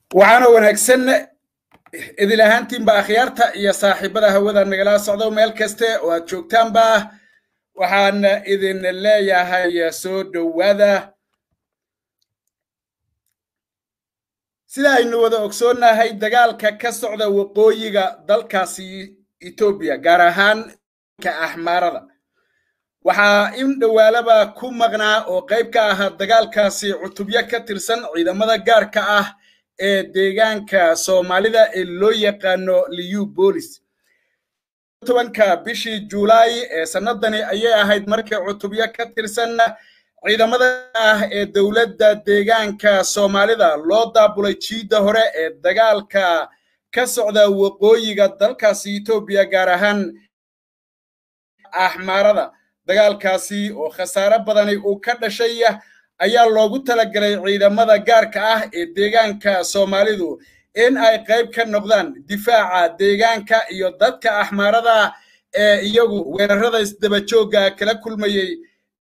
waxaana wanaagsan idil ahaantiinba akhyaarta iyo saaxiibada hawada nagala socdo meel kaste oo aad joogtaanba waxaan idin leeyahay soo dhowaada sida aynu wada ogsoonnahay dagaalka ka socda waqooyiga dalkaasi etoobiya gaar ahaan ka axmaarada waxaa in dhowaalaba ku maqnaa oo qayb ka ahaa dagaalkaasi cutubyo ka tirsan ciidamada gaarka ah ee deegaanka soomaalida ee loo yaqaano liu bolis tobanka bishii juulaay ee sannadani ayay ahayd markii cutubyo ka tirsan ciidamada ah ee dowladda deegaanka soomaalida loo daabulay jiidda hore ee dagaalka ka socda waqooyiga dalkaasi etoobiya gaar ahaan axmaarada dagaalkaasi oo khasaare badani uu ka dhashay ayaa loogu talagalay ciidamada gaarka ah ee deegaanka soomaalidu in ay qayb ka noqdaan difaaca deegaanka iyo dadka axmaarada ee iyagu weerarada isdabajoogga kala kulmayey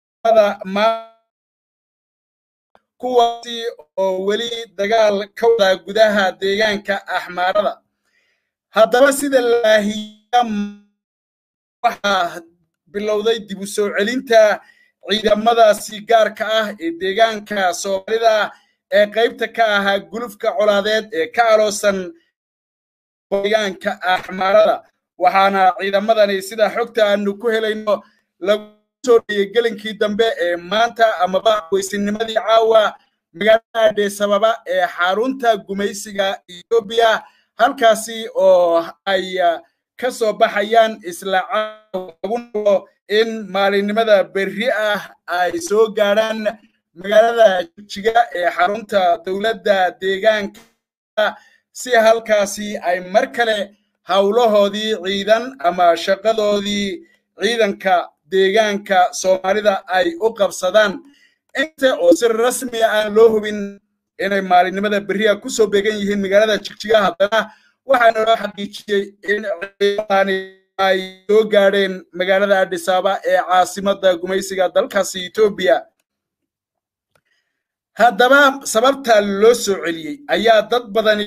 kuwaasi oo weli dagaal ka wada gudaha deegaanka axmaarada haddaba sida laahiya waxaa bilowday dib u soo celinta ciidamadaasi gaarka ah ee deegaanka soomaalida ee qaybta ka ahaa gulufka colaadeed ee ka aloosan deegaanka axmaarada waxaana ciidamadani sida xogta aanu ku helayno lagu soo dhiyey gelinkii dambe ee maanta amaba weysinimadii caawa magaalada adheesababa ee xarunta gumaysiga etoobiya halkaasi oo ay ka soo baxayaan isla caawa in maalinimada berri ah ay soo gaadhaan magaalada jijiga ee xarunta dowladda deegaanka si halkaasi ay mar kale howlahoodii ciidan ama shaqadoodii ciidanka deegaanka soomaalida ay u qabsadaan inta oo si rasmiya aan loo hubin inay maalinimada berriha ku soo beegan yihiin magaalada jigjiga haddana waxaana loo xaqiijiyey in ay soo gaadheen magaalada adhisaaba ee caasimadda gumaysiga dalkaasi etoobiya haddaba sababta loo soo celiyey ayaa dad badani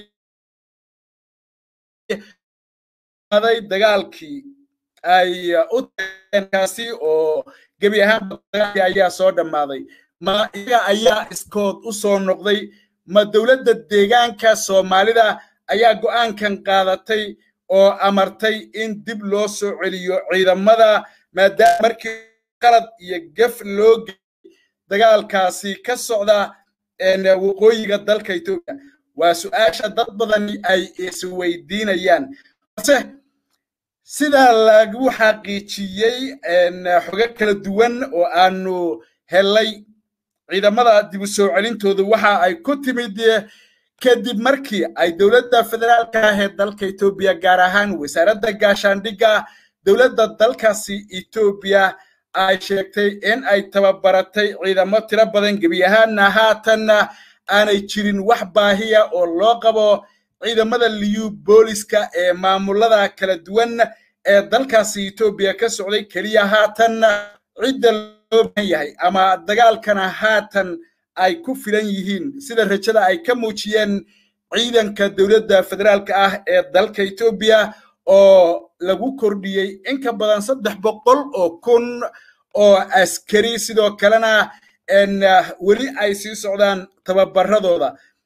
day dagaalkii ay u kaasi oo gebi ahaan dagaalkii ayaa soo dhammaaday ma iyaga ayaa iskood u soo noqday ma dowladda deegaanka soomaalida ayaa go'aankan qaadatay oo amartay in dib loo soo celiyo ciidamada maadaama markii qalad iyo gef loo geeyey dagaalkaasi ka socda waqooyiga dalka etoobiya waa su-aasha dad badani ay isweydiinayaan balse sidaa lagu xaqiijiyey xogo kala duwan oo aanu helay ciidamada dib u soo celintoodu waxa ay ku timid kadib markii ay dowladda federaalka ah ee dalka etoobiya gaar ahaan wasaaradda gaashaandhigga dowladda dalkaasi etoobiya ay sheegtay in ay tababaratay ciidamo tiro badan gebi ahaanna haatanna aanay jirin wax baahiya oo loo qabo ciidamada liyu booliska ee maamulada kala duwan ee dalkaasi etoobiya ka socday keliya haatanna cidda loo baahan yahay ama dagaalkana haatan ay ku filan yihiin sida rajada ay ka muujiyeen ciidanka dowladda federaalka ah ee dalka etoobiya oo lagu kordhiyey in ka badan saddex boqol oo kun oo askari sidoo kalena weli ay sii socdaan tababaradooda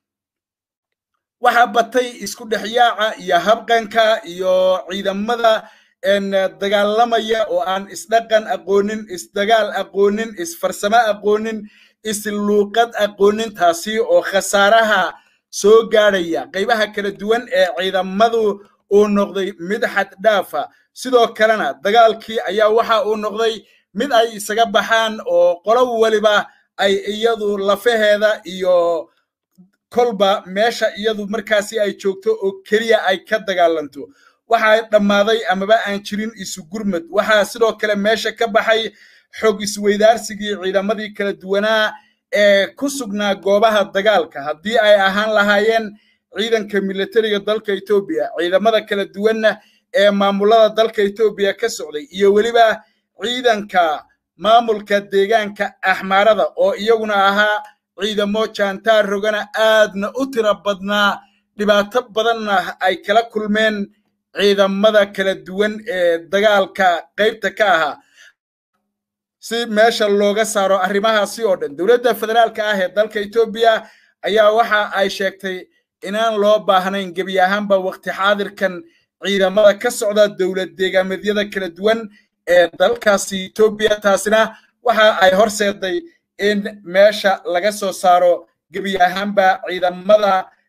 waxaa batay isku dhexyaaca iyo habqanka iyo ciidamada dagaalamaya oo aan isdhaqan aqoonin isdagaal aqoonin isfarsamo aqoonin isluuqad aqoonin taasi oo khasaaraha soo gaadhaya qaybaha kala duwan ee ciidamadu uu noqday mid xad dhaafa sidoo kalena dagaalkii ayaa waxa uu noqday mid ay isaga baxaan oo qolo waliba ay iyadu lafaheeda iyo kolba meesha iyadu markaasi ay joogto oo keliya ay ka dagaalanto waxaa dhammaaday amaba aan jirin isu gurmad waxaa sidoo kale meesha ka baxay xog isweydaarsigii ciidamadii kala duwanaa ee ku sugnaa goobaha dagaalka haddii ay ahaan lahaayeen ciidanka militariga dalka etoobiya ciidamada kala duwanna ee maamulada dalka etoobiya ka socday iyo weliba ciidanka maamulka deegaanka axmaarada oo iyaguna ahaa ciidamo jaantaar rogana aadna u tira badnaa dhibaato badanna ay kala kulmeen ciidamada kala duwan ee dagaalka qaybta ka ahaa si meesha looga saaro arrimahaasi oo dhan dowladda federaalka ah ee dalka etoobiya ayaa waxa ay sheegtay inaan loo baahnayn gebi ahaanba waqti xaadirkan ciidamada ka socda dowlad deegaameedyada kala duwan ee dalkaasi etoobiya taasina waxa ay horseeday in meesha laga soo saaro gebi ahaanba ciidamada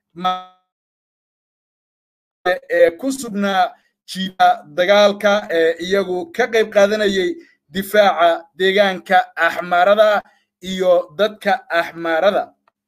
ee ku sugnaa jiida dagaalka ee iyagu ka qayb qaadanayay difaaca deegaanka axmaarada iyo dadka axmaarada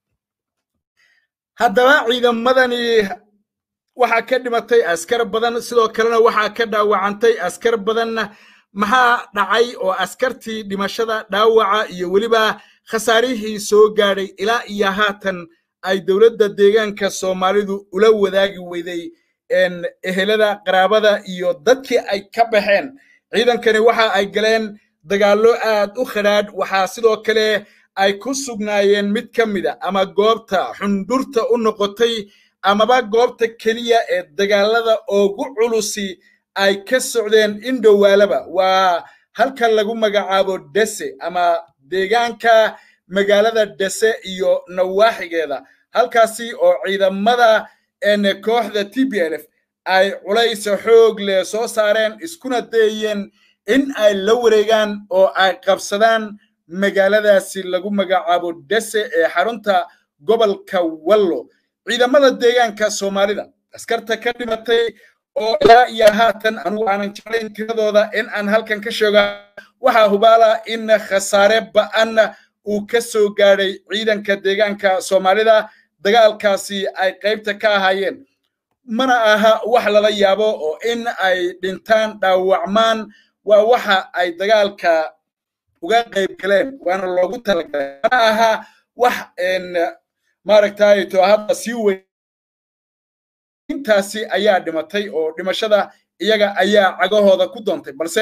haddaba ciidamadani waxaa ka dhimatay askar badan sidoo kalena waxaa ka dhaawacantay askar badan maxaa dhacay oo askartii dhimashada dhaawaca iyo weliba khasaarihii soo gaadhay ilaa iyo haatan ay dowladda deegaanka soomaalidu ula wadaagi weyday ehelada qaraabada iyo dadkii ay ka baxeen ciidankani waxa ay galeen dagaallo aad u khadhaadh waxaa sidoo kale ay ku sugnaayeen mid ka mida ama goobta xundhurta u noqotay amaba goobta keliya ee dagaalada ugu culusi ay ka socdeen indhowaalaba waa halka lagu magacaabo dese ama deegaanka magaalada dese iyo nawaaxigeeda halkaasi oo ciidamada kooxda t b l f ay culaysa xoog leh soo saareen iskuna dayeen in ay la wareegaan oo ay qabsadaan magaaladaasi lagu magacaabo dese ee xarunta gobolka wallo ciidamada deegaanka soomaalida askarta ka dhimatay oo ilaa iyo haatan anugu aanan jeclayn tiradooda in aan halkan ka sheega waxaa hubaala in khasaare ba'an uu ka soo gaadhay ciidanka deegaanka soomaalida dagaalkaasi ay qaybta ka ahaayeen mana aha wax lala yaabo oo in ay dhintaan dhaawacmaan waa waxa ay dagaalka uga qayb galeen waana loogu talagalay mana aha wax maaragtay to hadda sii weyn intaasi ayaa dhimatay oo dhimashada iyaga ayaa cagahooda ku doontay balse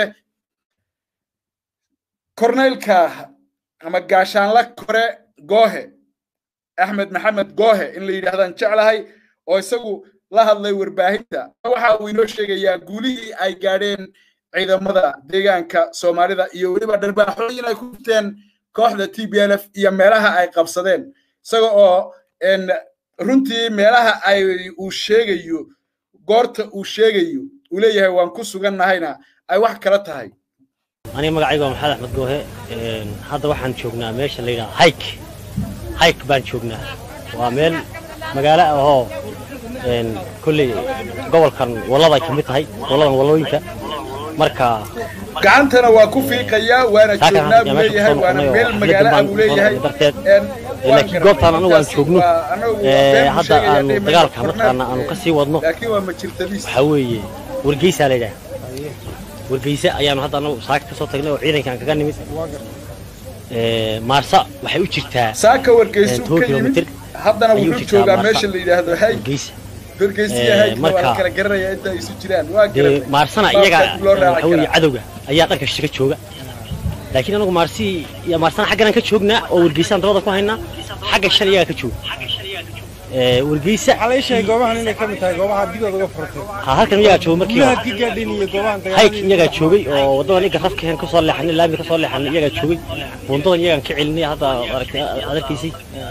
korneylka ama gaashaanla kore goohe axmed maxamed goohe in la yidhaahdaan jeclahay oo isagu la hadlay warbaahinta waxa uu inoo sheegayaa guulihii ay gaadheen ciidamada deegaanka soomaalida iyo weliba dharbaaxooyin ay ku jirteen kooxda t b l f iyo meelaha ay qabsadeen isaga oo runtii meelaha ay uu sheegayo goorta uu sheegayo uu leeyahay waan ku sugannahayna ay wax kala tahay aniga magacayga waa maxamed axmed goohe hadda waxaan joognaa meesha la yidhaha hayk hayk baan joognaa waa meel magaalo ahoo kolley gobolkan walladay ka mid tahay walladan wallooyinka marka gacantana waa ku fiiqayaa waana joognaa buu leeyahay waana meel magaalo ah buu leeyahay laakiin goobtaan anagu aan joogno hadda aanu dagaalka mataqaana aanu ka sii wadno laakiin waa majirtadiis waxaa weeye wargeysaa la yidhaha wargeyse ayaanu hadda anagu saaka ka soo tagnay oo ciidankaan kaga nimid maarsa waxay u jirtaa saaka wargeysu ka yimid haddana wuxuu joogaa meesha la yidhaahdo hay wargeysa wargeysiya hayka waa la kala garanaya inta ay isu jiraan waa dee garan maarsana iyaga waxa weeye cadowga ayaa dhanka shishe ka jooga laakiin anagu maarsi iyo maarsana xaggan aan ka joognaa oo wargeysaan dabada ku haynaa xagga shan iyagaa ka jooga wargeysa waxaa la ii sheegay goobahan inay ka mid tahay goobaha digooda uga furtay ha halkan iyagaa jooga markii gudaha hore gigaadhin iyo goobahan hayk iyagaa joogay oo waddadan iga rafkeen ka soo leexanay laami ka soo leexanay iyagaa joogay bundadan iyagaan ka celinay hadda aragtay aad arkaysay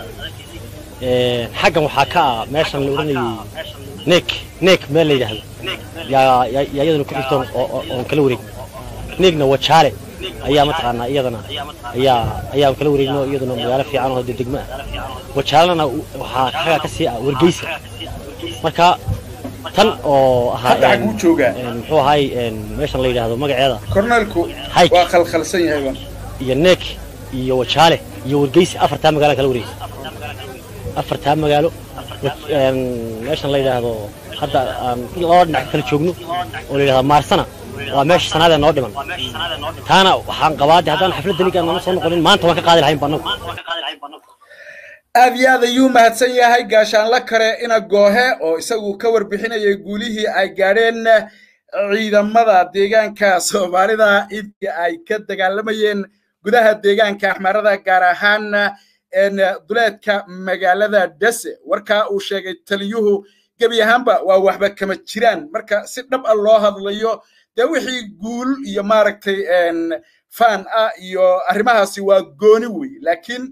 xaggan waxaa ka ah meeshan la odhanayay neek neek meel la yidhaahdo yaa yaa yaa iyadana ku xigtoon oo oo- oon kala wareegin neegna waa jaale ayaa mataqaanaa iyadana ayaa ayaan kala wareegno iyaduna magaalo fiican oo dee degmo ah wajaalana waxaa xagaa ka sii ah wargeysa marka tan oo ahaa hadda een- xaguu joogaa een muxuu ahaay een meeshan la yidhaahdo magaceeda korneelku Hayk. waa khalkhalsan yahayba iyo neek iyo wajaale iyo wargeysa afartaa magaalo kala wareegay afartaa magaalo wa- een meeshan la yidhaahdo hadda aan laba dhinac ka kala joogno oo la yidhahdo maarsana waa meesha sanaadee noo dhiman taana waxaan qabaa de haddaan xafladda ligaan nama soo noqonin maanta waan ka qaadi lahayn banagu aad iyo aad ayuu mahadsan yahay gaashaanla kare ina goohe oo isagu ka warbixinayay guulihii ay gaadheen ciidamada deegaanka soomaalida intii ay ka dagaalamayeen gudaha deegaanka axmarada gaar ahaan een, duleedka magaalada dese warkaa uu sheegay taliyuhu gebi ahaanba waa waxba kama jiraan marka si dhab ah loo hadlayo dee wixii guul iyo maaragtay fan ah iyo arrimahaasi waa gooni wey laakiin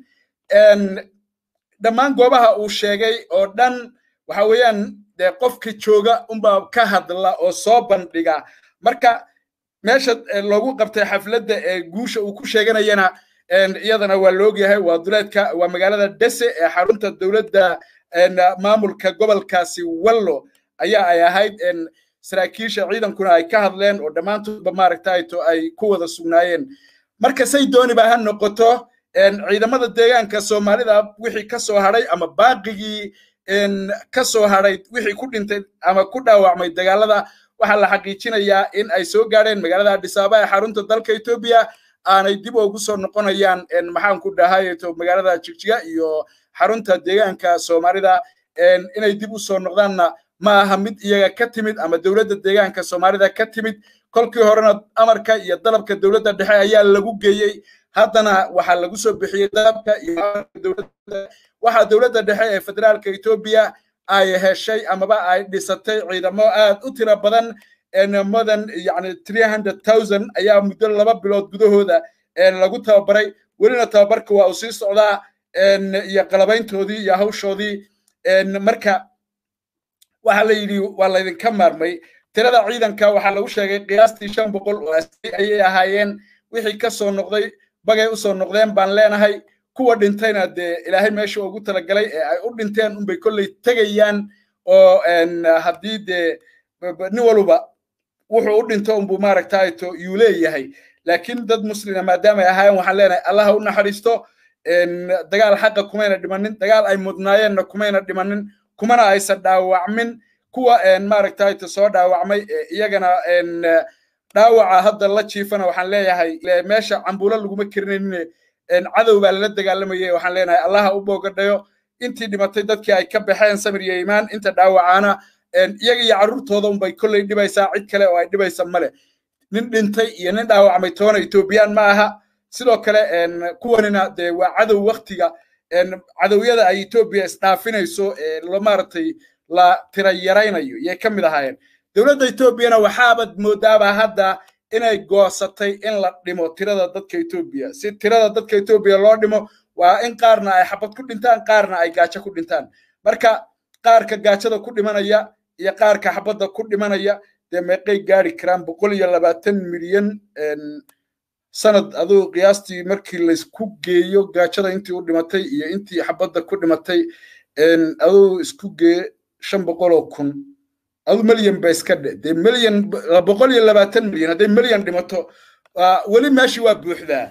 dhammaan goobaha uu sheegay oo dhan waxa weeyaan dee qofka jooga unbaa ka hadla oo soo bandhiga marka meesha loogu qabtay xafladda ee guusha uu ku sheeganayana iyadana waa la ogyahay waa duleedka waa magaalada dese ee xarunta dowladda maamulka gobolkaasi wallo ayaa ay ahayd saraakiisha ciidankuna ay ka hadleen oo dhammaantoodba maaragtayto ay ku wada sugnaayeen marka say dooniba ha noqoto ciidamada deegaanka soomaalida wixii ka soo hadhay ama baaqigii ka soo hadhay wixii ku dhintay ama ku dhaawacmay dagaalada waxaa la xaqiijinayaa in ay soo gaadheen magaalada adhisaaba ee xarunta dalka etoobiya aanay dib ugu soo noqonayaan maxaan ku dhahayeto magaalada jigjiga iyo xarunta deegaanka soomaalida inay dib u soo noqdaanna ma aha mid iyaga ka timid ama dowladda deegaanka soomaalida ka timid kolkii horena amarka iyo dalabka dowladda dhexe ayaa lagu geeyey haddana waxaa lagu soo bixiyey dalabka iyo waxaa dowladda dhexe ee federaalka etoobiya ay heshay amaba ay dhisatay ciidamo aad u tiro badan modan yani three hundred thousand ayaa muddo laba bilood gudahooda lagu tababaray welina tababarka waa uu sii socdaa iyo qalabayntoodii iyo hawshoodii marka waxaa la yidhi waa laydinka maarmay tirada ciidanka waxaa lagu sheegay qiyaastii shan boqol oo askari ayay ahaayeen wixii ka soo noqday bagay u soo noqdeen baan leenahay kuwa dhintayna dee ilaahay meesha ugu talagalay ee ay u dhinteen unbay kolley tegayaan oo haddii dee nin waluba wuxuu u dhinto unbuu maaragtayto yuu leeyahay laakiin dad muslima maadaama ay ahaayeen waxaan leenahay allaha u naxariisto dagaal xaqa kumayna dhimanin dagaal ay mudnaayeenna kumayna dhimanin kumana aysan dhaawacmin kuwa maaragtayto soo dhaawacmay iyagana dhaawaca hadda la jiifana waxaan leeyahay meesha cambuulo laguma kerinaynin cadow baa lala dagaalamayay waxaan leenahay allaha u boogadhayo intii dhimatay dadkii ay ka baxeen samir iyo imaan inta dhaawacaana iyaga iyo carruurtooda unbay kolley dhibaysaa cid kale oo ay dhibaysa male nin dhintay iyo nin dhaawacmay toona etoobiyaan ma aha sidoo kale kuwanina dee waa cadow waktiga cadowyada ay etoobiya isdhaafinayso ee maaragtay la tira yaraynayo yay ka mid ahaayeen dowladda etoobiyana waxaabad moodaaba hadda inay goosatay in la dhimo tirada dadka etoobiya si tirada dadka etoobiya loo dhimo waa in qaarna ay xabad ku dhintaan qaarna ay gaajo ku dhintaan marka qaarka gaajada ku dhimanaya iyo qaarka xabadda ku dhimanaya dee meeqay gaari karaan boqol iyo labaatan milyan sanad aduu qiyaastii markii laysku geeyo gaajada intii u dhimatay iyo intii xabadda ku dhimatay aduu isku geeye shan boqol oo kun adu milyan ba iska dhe dee milyan boqol iyo labaatan milyan hadday milyan dhimato weli meeshii waa buuxdaa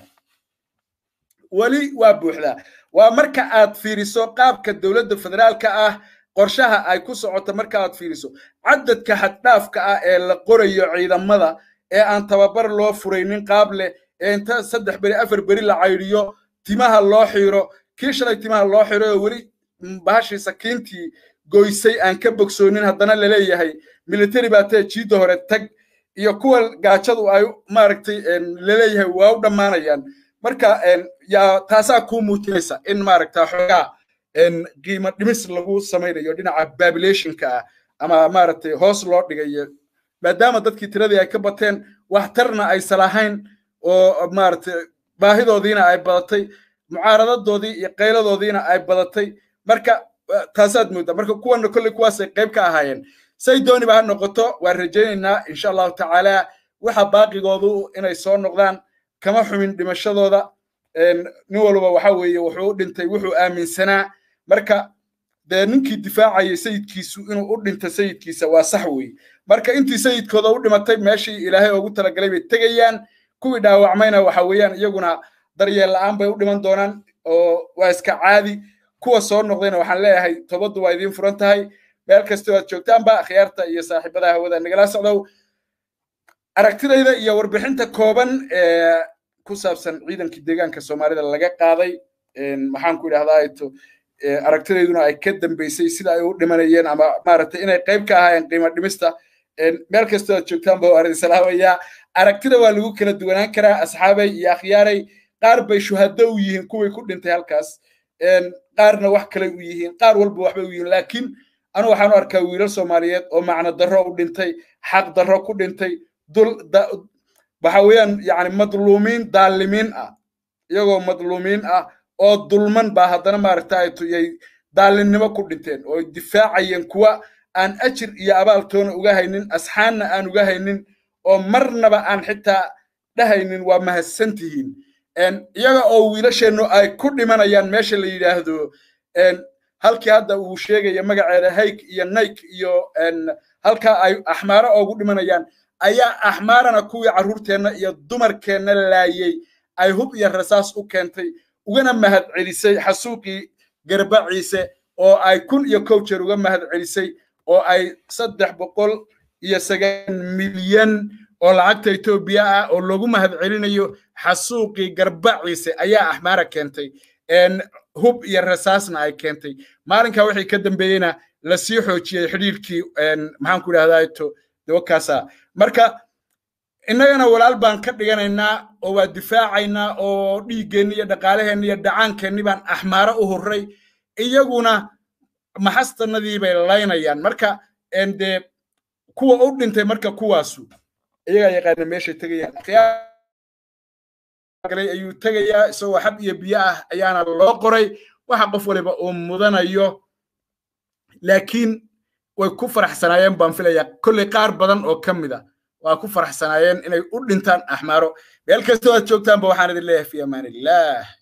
weli waa buuxdaa waa marka aad fiiriso qaabka dowladda federaalka ah qorshaha ay ku socoto marka aad fiiriso cadadka xaddhaafka ah ee la qorayo ciidamada ee aan tababar loo furaynin qaab leh ee inta saddex beri afar beri la caydiyo timaha loo xiiro kii shalay timaha loo xiro oo weli bahashii sakiintii goysay aan ka bogsoonin haddana laleeyahay military baa tee jiidda hore tag iyo kuwa gaajadu ay maaragtay laleeyahay waa u dhammaanayaan marka yaa taasaa kuu muujinaysa in maaragta xoogaa qiimo dhimis lagu samaynayo dhinaca babilationka ah ama maaragtay hoos loo dhigayo maadaama dadkii tiradii ay ka bateen waxtarna aysan lahayn oo maaragtay baahidoodiina ay badatay mucaaradadoodii iyo qayladoodiina ay badatay marka taasaad mooddaa marka kuwana kolley kuwaasay qayb ka ahaayeen say dooniba ha noqoto waan rajaynaynaa insha allahu tacaala waxa baaqigoodu inay soo noqdaan kama xumin dhimashadooda nin walba waxa weeye wuxuu u dhintay wuxuu aaminsanaa marka dee ninkii difaacayay sayidkiisu inuu u dhinta sayidkiisa waa sax weeye marka intii sayidkooda u dhimatay meeshii ilaahay ugu talagalay bay tegayaan kuwii dhaawacmayna waxa weeyaan iyaguna daryeel la'aan bay u dhiman doonaan oo waa iska caadi kuwa soo noqdayna waxaan leeyahay tobaddu waa idiin furan tahay meel kastoo aad joogtaanba akhyaarta iyo saaxiibada hawada nagala socdow aragtidayda iyo warbixinta kooban ee ku saabsan ciidankii deegaanka soomaalida laga qaaday maxaan ku idhahdaa ito aragtidayduna ay ka dambeysay sida ay u dhimanayeen ama maaragtay inay qayb ka ahaayeen qiimo dhimista meel kastoo aad joogtaanba waa arrin salaamaya aragtida waa lagu kala duwanaan karaa asxaabay iyo akhyaaray qaar bay shuhado u yihiin kuwii ku dhintay halkaas qaarna wax kale u yihiin qaar walba waxbay u yihiin laakiin anu waxaan u arkaa wiilal soomaaliyeed oo macno darro u dhintay xaq darro ku dhintay dul waxa weeyaan yani madluumiin daalimiin ah iyagoo madluumiin ah oo dulman baa haddana maaragta yay daalinimo ku dhinteen oo difaacayeen kuwa aan ajir iyo abaaltoona uga haynin asxaanna aan uga haynin oo marnaba aan xitaa dhahaynin waa mahadsan tihiin iyaga oo wiilasheennu ay ku dhimanayaan meesha la yidhaahdo halkii hadda uu sheegaya magaceeda hayk iyo nayk iyo halkaa ay axmaaro oogu dhimanayaan ayaa axmaarana kuwii carruurteenna iyo dumarkeenna laayey ay hub iyo rasaas u keentay ugana mahad celisay xasuuqii garbaciise oo ay kun iyo kow jeer uga mahad celisay oo ay saddex boqol iyo sagaal milyan oo lacagta etoobiya ah oo loogu mahad celinayo xasuuqii garbaciise ayaa axmaara keentay hub iyo rasaasna ay keentay maalinkaa wixii ka dambeeyeyna lasii xoojiyey xidhiirkii maxaan ku idhahdaa to dawakaasa marka innagana walaal baan ka dhiganaynaa oo waa difaacaynaa oo dhiiggeenni iyo dhaqaalaheenni iyo dhacaankeenni baan axmaaro u hurray iyaguna maxastanadii bay laynayaan marka dee kuwa u dhintay marka kuwaasu iyagaa yaqaana meeshay tegayaan ayuu tegayaa isagoo xab iyo biyo ah ayaana loo qoray waxa qof waliba uu mudanayo laakiin way ku faraxsanaayeen baan filayaa kolley qaar badan oo ka mid a waa ku faraxsanaayeen inay u dhintaan axmaaro meel kastoo aad joogtaanba waxaan idin leeyahay fi amaan illah